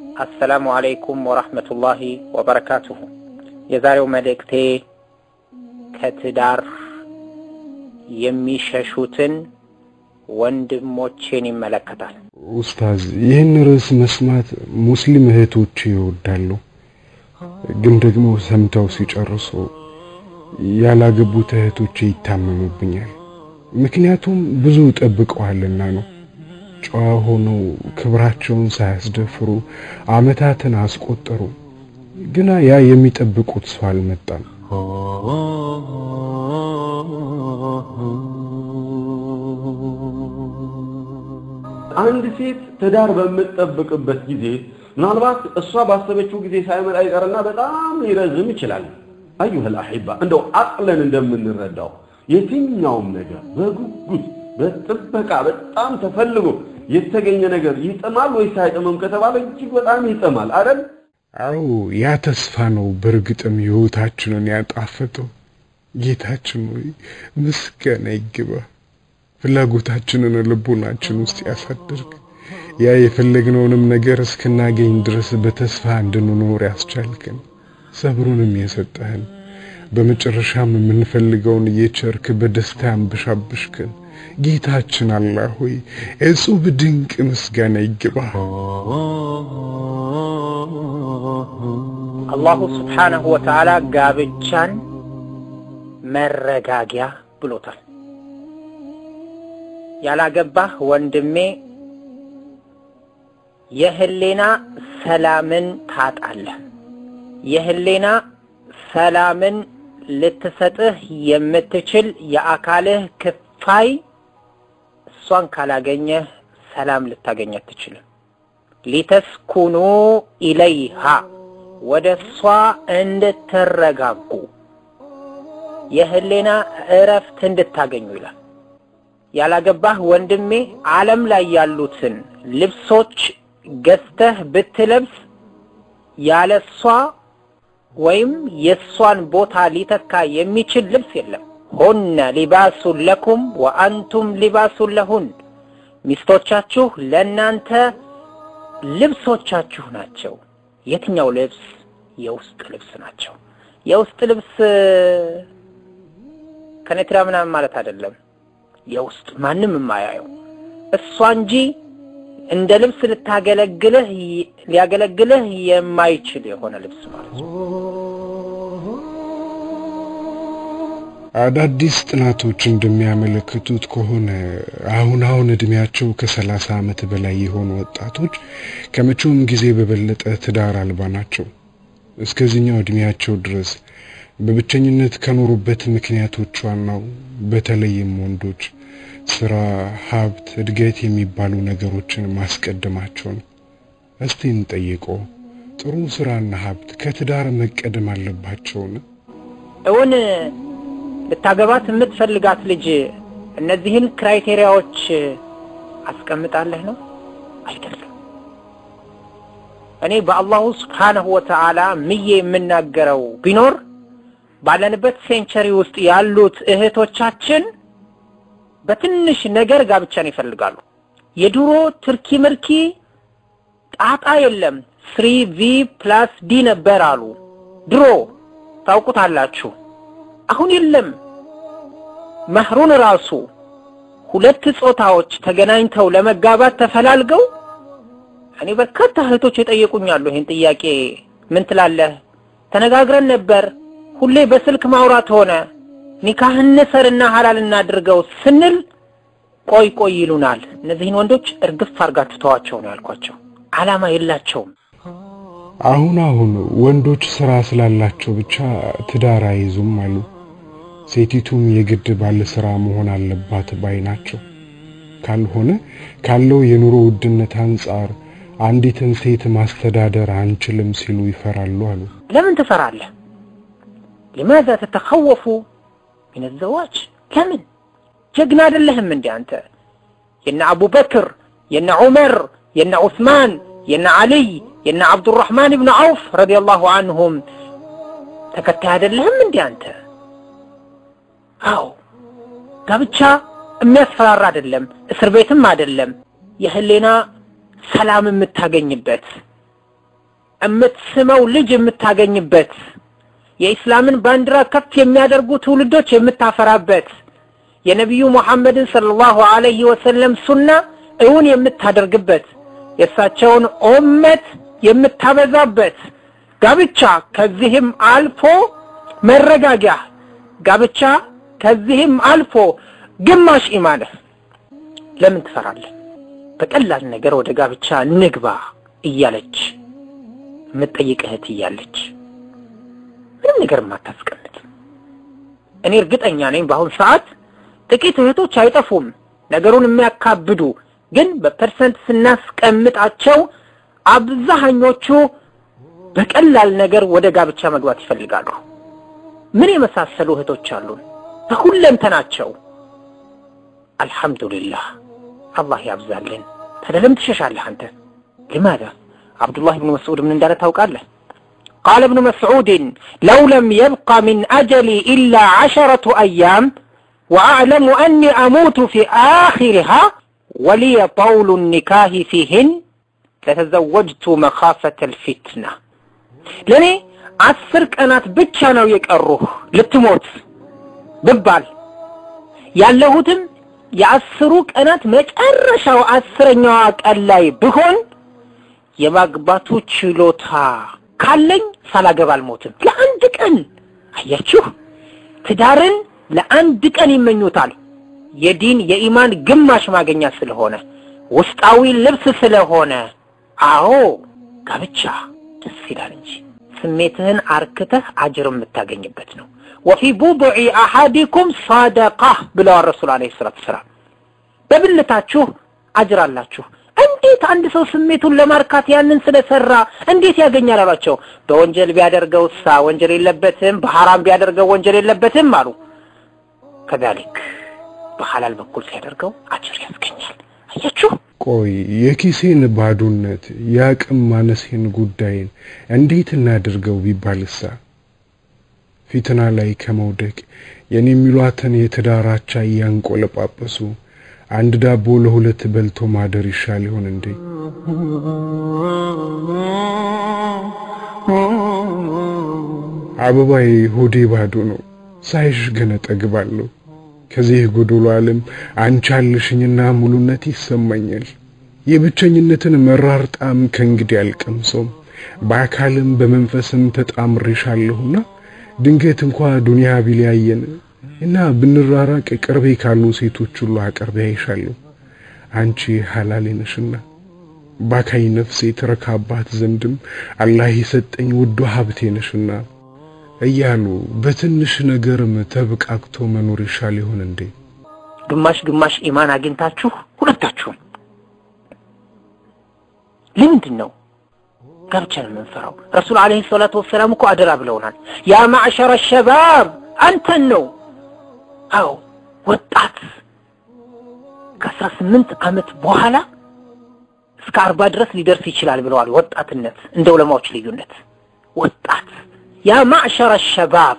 አሰላሙ አለይኩም ወራህመቱላሂ ወበረካቱሁ። የዛሬው መልእክቴ ከትዳር የሚሸሹትን ወንድሞቼን ይመለከታል። ኡስታዝ ይህን ርዕስ መስማት ሙስሊም እህቶች ይወዳሉ፣ ግን ደግሞ ሰምተው ሲጨርሱ ያላገቡት እህቶቼ ይታመሙብኛል። ምክንያቱም ብዙ ጠብቀዋልና ነው። ጨዋ ሆነው ክብራቸውን ሳያስደፍሩ ዓመታትን አስቆጠሩ። ግና ያ የሚጠብቁት ሰው አልመጣም። አንድ ሴት ትዳር በምትጠብቅበት ጊዜ ምናልባት እሷ ባሰበችው ጊዜ ሳይመጣ ይቀርና በጣም ሊረዝም ይችላል። አዩሀል አሒባ እንደው አቅለን እንደምንረዳው የትኛውም ነገር በጉጉት በጥበቃ በጣም ተፈልጎ የተገኘ ነገር ይጥማል ወይስ አይጥምም ከተባለ እጅግ በጣም ይጥማል አይደል? አዎ ያ ተስፋ ነው በእርግጥም ሕይወታችንን ያጣፈጠው። ጌታችን ሆይ ምስጋና ይግባ። ፍላጎታችንን ልቦናችን ውስጥ ያሳድርግ። ያ የፈለግነውንም ነገር እስክናገኝ ድረስ በተስፋ እንድንኖር ያስቻልከን፣ ሰብሩንም የሰጠህን፣ በመጨረሻም የምንፈልገውን እየቸርክ በደስታ ያንብሻብሽከን ጌታችን አላህ ሆይ እጹብ ድንቅ ምስጋና ይግባ። አላሁ ስብሓነሁ ወተዓላ ጋብቻን መረጋጊያ ብሎታል። ያላገባህ ወንድሜ የህሌና ሰላምን ታጣለህ። የህሌና ሰላምን ልትሰጥህ የምትችል የአካልህ ክፋይ እሷን ካላገኘህ ሰላም ልታገኝ አትችልም። ሊተስኩኑ ኢለይሃ ወደ እሷ እንድትረጋጉ የህሌና እረፍት እንድታገኙ ይላል። ያላገባህ ወንድሜ ዓለም ላይ ያሉትን ልብሶች ገዝተህ ብትለብስ ያለ እሷ ወይም የእሷን ቦታ ሊተካ የሚችል ልብስ የለም። ሁነ ሊባሱን ለኩም ወአንቱም ሊባሱን ለሁን። ሚስቶቻችሁ ለእናንተ ልብሶቻችሁ ናቸው። የትኛው ልብስ? የውስጥ ልብስ ናቸው። የውስጥ ልብስ ከነትራ ምናምን ማለት አይደለም። የውስጥ ማንም የማያየው እሷ እንጂ እንደ ልብስ ልታገለግልህ ሊያገለግልህ የማይችል የሆነ ልብስ ማለት ነው። አዳዲስ ጥናቶች እንደሚያመለክቱት ከሆነ አሁን አሁን እድሜያቸው ከሰላሳ ዓመት በላይ የሆኑ ወጣቶች ከመቼውም ጊዜ በበለጠ ትዳር አልባ ናቸው። እስከዚህኛው እድሜያቸው ድረስ በብቸኝነት ከኖሩበት ምክንያቶች ዋናው በተለይም ወንዶች ስራ፣ ሀብት፣ እድገት የሚባሉ ነገሮችን ማስቀደማቸው ነው። እስቲ እንጠይቀው፣ ጥሩ ስራና ሀብት ከትዳር መቀደም አለባቸውን? እውን ልታገባት የምትፈልጋት ልጅ እነዚህን ክራይቴሪያዎች አስቀምጣለህ ነው አይደለም። እኔ በአላሁ ስብሓነሁ ወተዓላ ምዬ የምናገረው ቢኖር ባለንበት ሴንቸሪ ውስጥ ያሉት እህቶቻችን በትንሽ ነገር ጋብቻን ይፈልጋሉ። የድሮ ትርኪ ምርኪ ጣጣ የለም ስሪ ቪ ፕላስ ዲ ነበር አሉ ድሮ ታውቁታላችሁ። አሁን የለም። መህሩን ራሱ ሁለት ጾታዎች ተገናኝተው ለመጋባት ተፈላልገው እኔ በርካታ እህቶች የጠየቁኛሉ ይህን ጥያቄ ምን ትላለህ? ተነጋግረን ነበር ሁሌ በስልክ ማውራት ሆነ ኒካህ እንሰርና ሐላል እናድርገው ስንል ቆይ ቆይ ይሉናል። እነዚህን ወንዶች እርግፍ አርጋችሁ ተዋቸው ነው ያልኳቸው። ዓላማ የላቸውም። አሁን አሁን ወንዶች ስራ ስላላቸው ብቻ ትዳር አይዙም አሉ። ሴቲቱም የግድ ባለ ስራ መሆን አለባት ባይ ናቸው። ካልሆነ ካለው የኑሮ ውድነት አንጻር አንዲትን ሴት ማስተዳደር አንችልም ሲሉ ይፈራሉ አሉ። ለምን ትፈራለህ? ሊማዛ ተተኸወፉ ሚን ዘዋጅ ለምን ጀግና አይደለህም እንዴ አንተ? የነ አቡበክር የነ ዑመር የነ ዑስማን የነ አልይ የነ አብዱራህማን ብን ዐውፍ ረዲየላሁ አንሁም ተከታይ አይደለህም እንዴ አንተ? አዎ ጋብቻ የሚያስፈራራ አይደለም፣ እስር ቤትም አይደለም። የህሊና ሰላም የምታገኝበት የምትስመው ልጅ የምታገኝበት የኢስላምን ባንዲራ ከፍ የሚያደርጉ ትውልዶች የምታፈራበት የነቢዩ ሙሐመድን ሰለላሁ ዐለይሂ ወሰለም ሱና እውን የምታደርግበት የእሳቸውን ኡመት የምታበዛበት ጋብቻ ከዚህም አልፎ መረጋጊያ ጋብቻ ከዚህም አልፎ ግማሽ ኢማንህ ለምን ትፈራለህ? በቀላል ነገር ወደ ጋብቻ ንግባ እያለች የምትጠይቅ እህት እያለች ምንም ነገር የማታስቀምጥ እኔ እርግጠኛ ነኝ በአሁን ሰዓት ጥቂት እህቶች አይጠፉም ነገሩን የሚያካብዱ ግን በፐርሰንት ስናስቀምጣቸው አብዛኞቹ በቀላል ነገር ወደ ጋብቻ መግባት ይፈልጋሉ። ምን የመሳሰሉ እህቶች አሉን በሁለንተናቸው። አልሐምዱሊላህ አላህ ያብዛልን። ታዲያ ለምን ትሸሻለህ አንተ? لماذا አብዱላህ ብኑ መስዑድ ምን እንዳለ ታውቃለህ? قال ابن مسعود لو لم يبق من أجلي إلا عشرة أيام وأعلم أني أموت في آخرها ولي طول النكاه فيهن ለተዘወጅቱ መኻፈተል ፊትና ለእኔ አስር ቀናት ብቻ ነው የቀሩህ ልትሞት ብባል ያለሁትም የአስሩ ቀናት መጨረሻው አስረኛዋ ቀን ላይ ብሆን የማግባቱ ችሎታ ካለኝ ሳላገባ አልሞትም። ለአንድ ቀን አያችሁ፣ ትዳርን ለአንድ ቀን ይመኙታል። የዲን የኢማን ግማሽ ማገኛ ስለሆነ ውስጣዊ ልብስ ስለሆነ አዎ ጋብቻ ደስ ይላል እንጂ ስሜትህን አርክተህ አጅር የምታገኝበት ነው። ወፊ ቡድዒ አሐዲኩም ሳደቃ ብለዋል ረሱል ዓለይሂ ሰላቱ ወሰላም። በብልታችሁ አጅር አላችሁ። እንዴት አንድ ሰው ስሜቱን ለማርካት ያንን ስለሰራ እንዴት ያገኛል አሏቸው። በወንጀል ቢያደርገው ሳ ወንጀል የለበትም፣ በሐራም ቢያደርገው ወንጀል የለበትም አሉ። ከዛሊክ በሐላል በኩል ሲያደርገው አጅር ያስገኛል። አያችሁ። ቆይ የኪሴን ባዶነት የአቅም ማነሴን ጉዳይን እንዴት እናድርገው ቢባልሳ ፊትና ላይ ከመውደቅ የኔ የሚሏትን የትዳራቻ እያንቆለጳጰሱ አንድ ዳቦ ለሁለት በልቶ ማደር ይሻል ይሆን እንዴ? አበባዬ ሆዴ ባዶ ነው፣ ሳይሽ ግን እጠግባለሁ። ከዚህ ጎዶሎ ዓለም አንቺ አለሽኝና ሙሉነት ይሰማኛል። የብቸኝነትን መራር ጣዕም ከእንግዲህ አልቀምሰውም። በአካልም በመንፈስም ተጣምሬሻለሁና ድንገት እንኳ ዱንያ ቢለያየን እና ብንራራቅ ቅርቤ ካሉ ሴቶች ሁሉ አቅርቤ አይሻለሁ። አንቺ ሐላሌ ነሽና ባካይ ነፍሴ ትረካባት ዘንድም አላህ የሰጠኝ ውዱ ሀብቴ ነሽና እያሉ በትንሽ ነገርም ተብቃቅቶ መኖር ይሻል ይሆን እንዴ? ግማሽ ግማሽ ኢማን አግኝታችሁ ሁለታችሁም ለምንድን ነው ጋብቻን የምንፈራው? ረሱል ዓለይሂ ሰላቱ ወሰላም እኮ አደራ ብለውናል። ያ ማዕሸረ ሸባብ አንተን ነው። አዎ ወጣት ከአስራ ስምንት ዓመት በኋላ እስከ አርባ ድረስ ሊደርስ ይችላል ብለዋል። ወጣትነት እንደ ዑለማዎች ልዩነት ወጣት ያ ማዕሸረ ሸባብ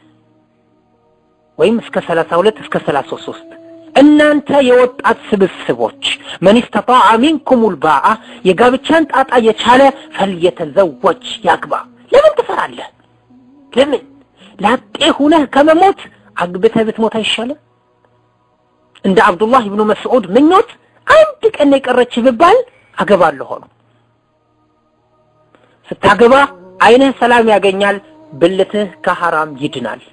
ወይም እስከ ሰላሳ ሁለት እስከ ሰላሳ ሶስት እናንተ የወጣት ስብስቦች መን ስተጣዐ ሚንኩም ልባአ የጋብቻን ጣጣ የቻለ ፈልየተዘወጅ ያግባ። ለምን ትፈራለህ? ለምን ላጤ ሁነህ ከመሞት አግብተህ ብትሞት አይሻልም? እንደ አብዱላህ ብኑ መስዑድ ምኞት አንድ ቀን የቀረች ብባል አገባለሁ ሆኖ ስታገባ አይንህ ሰላም ያገኛል፣ ብልትህ ከሐራም ይድናል።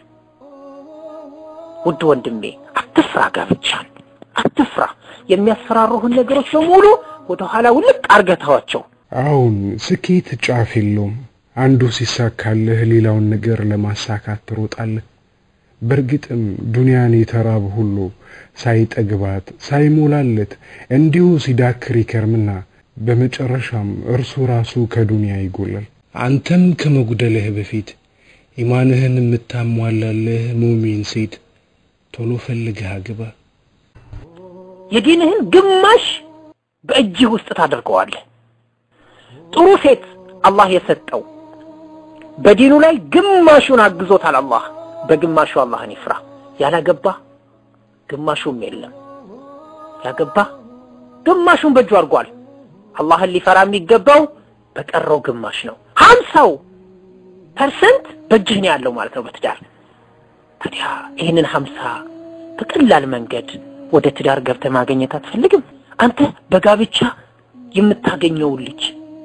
ውድ ወንድሜ አትፍራ፣ ጋብቻን አትፍራ። የሚያስፈራሩህን ነገሮች በሙሉ ወደ ኋላ ውልቅ አርገህ ተዋቸው። አሁን ስኬት ጫፍ የለውም። አንዱ ሲሳካልህ ሌላውን ነገር ለማሳካት ትሮጣለህ። በእርግጥም ዱንያን የተራበ ሁሉ ሳይጠግባት ሳይሞላለት እንዲሁ ሲዳክር ይከርምና በመጨረሻም እርሱ ራሱ ከዱንያ ይጎላል። አንተም ከመጉደልህ በፊት ኢማንህን የምታሟላለህ ሙሚን ሴት ቶሎ ፈልገህ አግባ። የዲንህን ግማሽ በእጅህ ውስጥ ታደርገዋለህ። ጥሩ ሴት አላህ የሰጠው በዲኑ ላይ ግማሹን አግዞታል። አላህ በግማሹ አላህን ይፍራ። ያላገባ ግማሹም የለም፣ ያገባ ግማሹን በእጁ አድርጓል። አላህን ሊፈራ የሚገባው በቀረው ግማሽ ነው። ሀምሳው ፐርሰንት በእጅህ ነው ያለው ማለት ነው በትዳር ታዲያ ይህንን ሀምሳ በቀላል መንገድ ወደ ትዳር ገብተህ ማግኘት አትፈልግም አንተ በጋብቻ የምታገኘውን ልጅ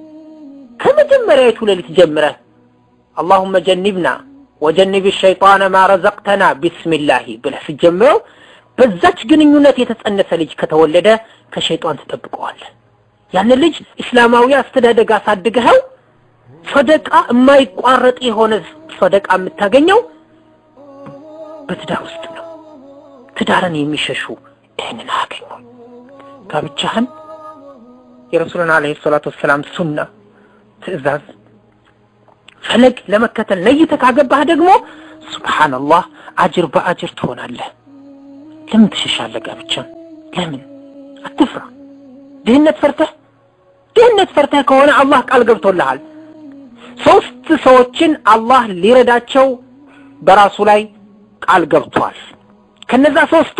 ከመጀመሪያዊቱ ሌሊት ጀምረህ አላሁመ ጀኒብና ወጀኒብ ሸይጣነ ማ ረዘቅተና ቢስሚላሂ ብለህ ስትጀምረው በዛች ግንኙነት የተጸነሰ ልጅ ከተወለደ ከሸይጣን ትጠብቀዋለህ ያንን ልጅ እስላማዊ አስተዳደግ አሳድገኸው ሰደቃ የማይቋረጥ የሆነ ሰደቃ የምታገኘው በትዳር ውስጥ ነው ትዳርን የሚሸሹ ይህንን አያገኙ ጋብቻህን የረሱልን አለይሂ ሰላቱ ወሰላም ሱና ትእዛዝ ፈለግ ለመከተል ነይተህ ካገባህ ደግሞ ሱብሃንአላህ አጅር በአጅር ትሆናለህ ለምን ትሸሻለህ ጋብቻን ለምን አትፍራ ድህነት ፈርተህ ድህነት ፈርተህ ከሆነ አላህ ቃል ገብቶልሃል ሶስት ሰዎችን አላህ ሊረዳቸው በራሱ ላይ ቃል ገብቷል ከነዛ ሶስቱ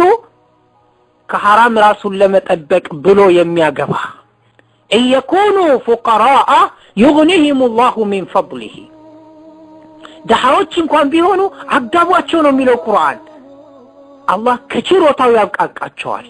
ከሐራም ራሱን ለመጠበቅ ብሎ የሚያገባ እየኩኑ ፉቀራአ ዩግኒህም ላሁ ሚን ፈضሊህ ድሃዎች እንኳን ቢሆኑ አጋቧቸው ነው የሚለው ቁርአን አላህ ከችሮታው ያብቃቃቸዋል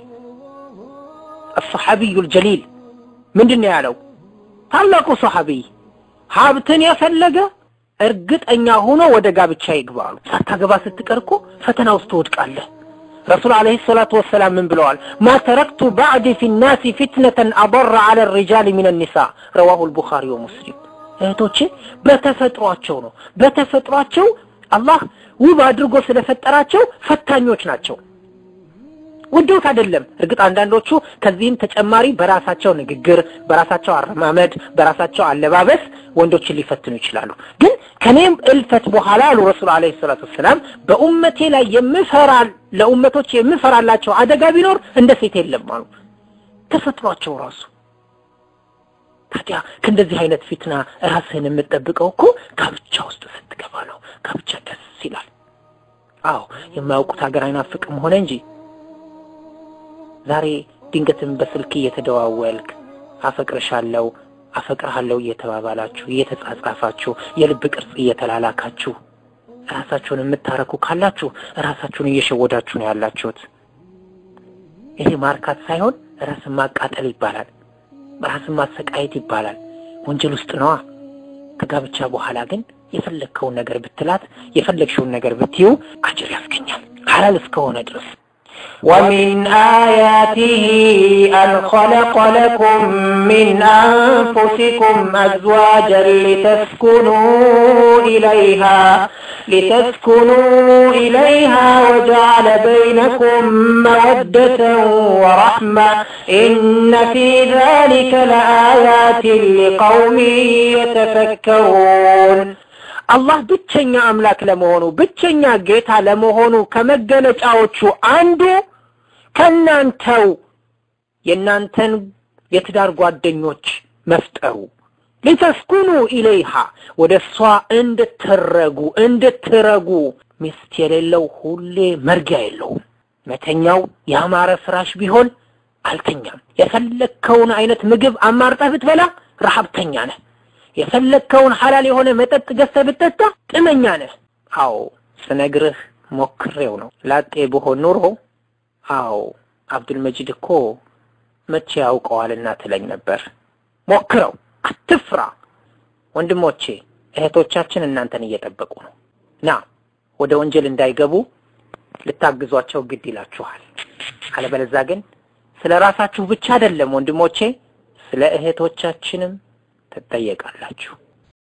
الصحابي الجليل ምንድን ነው ያለው ታላቁ ሰሐቢይ ሀብትን የፈለገ እርግጠኛ ሆኖ ወደ ጋብቻ ይግባሉ ሳታገባ ስትቀር እኮ ፈተና ውስጥ ትወድቃለህ ረሱል አለይሂ ሰላቱ ወሰላም ምን ብለዋል ማ ተረክቱ ባዕዲ ፊ ናሲ ፊትነተን አضر على الرجال من النساء رواه البخاري ومسلم እህቶቼ በተፈጥሯቸው ነው በተፈጥሯቸው አላህ ውብ አድርጎ ስለፈጠራቸው ፈታኞች ናቸው ውዶት አይደለም እርግጥ አንዳንዶቹ ከዚህም ተጨማሪ በራሳቸው ንግግር በራሳቸው አረማመድ በራሳቸው አለባበስ ወንዶችን ሊፈትኑ ይችላሉ ግን ከኔም እልፈት በኋላ አሉ ረሱል አለ ሰላቱ ወሰላም በኡመቴ ላይ የምፈራ ለኡመቶች የምፈራላቸው አደጋ ቢኖር እንደ ሴት የለም አሉ ተፈጥሯቸው ራሱ ታዲያ ከእንደዚህ አይነት ፊትና ራስህን የምጠብቀው እኮ ጋብቻ ውስጥ ስትገባ ነው ጋብቻ ደስ ይላል አዎ የማያውቁት ሀገር አይናፍቅም ሆነ እንጂ ዛሬ ድንገትም በስልክ እየተደዋወልክ አፈቅርሻለሁ አፈቅርሃለሁ እየተባባላችሁ እየተጻጻፋችሁ የልብ ቅርጽ እየተላላካችሁ ራሳችሁን የምታረኩ ካላችሁ ራሳችሁን እየሸወዳችሁ ነው ያላችሁት ይሄ ማርካት ሳይሆን ራስን ማቃጠል ይባላል ራስን ማሰቃየት ይባላል ወንጀል ውስጥ ነዋ ከጋብቻ በኋላ ግን የፈለግከውን ነገር ብትላት የፈለግሽውን ነገር ብትዩ አጅር ያስገኛል ሐላል እስከሆነ ድረስ ومن آياته أن خلق لكم من أنفسكم أزواجا لتسكنوا إليها لتسكنوا إليها وجعل بينكم مودة ورحمة إن في ذلك لآيات لقوم يتفكرون አላህ ብቸኛ አምላክ ለመሆኑ ብቸኛ ጌታ ለመሆኑ ከመገለጫዎቹ አንዱ ከናንተው የናንተን የትዳር ጓደኞች መፍጠሩ ሊተስኩኑ ኢለይሃ ወደ እሷ እንድትረጉ እንድትረጉ ሚስት የሌለው ሁሌ መርጊያ የለውም መተኛው ያማረ ፍራሽ ቢሆን አልተኛም የፈለግከውን አይነት ምግብ አማርጠህ ብትበላ ረሀብተኛ ነህ የፈለግከውን ሐላል የሆነ መጠጥ ገዝተህ ብትጠጣ ጥመኛ ነህ አዎ ስነግርህ ሞክሬው ነው ላጤ ብሆን ኑሮ አዎ አብዱልመጂድ እኮ መቼ ያውቀዋልና ትለኝ ነበር ሞክረው አትፍራ ወንድሞቼ እህቶቻችን እናንተን እየጠበቁ ነው ና ወደ ወንጀል እንዳይገቡ ልታግዟቸው ግድ ይላችኋል አለበለዛ ግን ስለ ራሳችሁ ብቻ አይደለም ወንድሞቼ ስለ እህቶቻችንም ትጠየቃላችሁ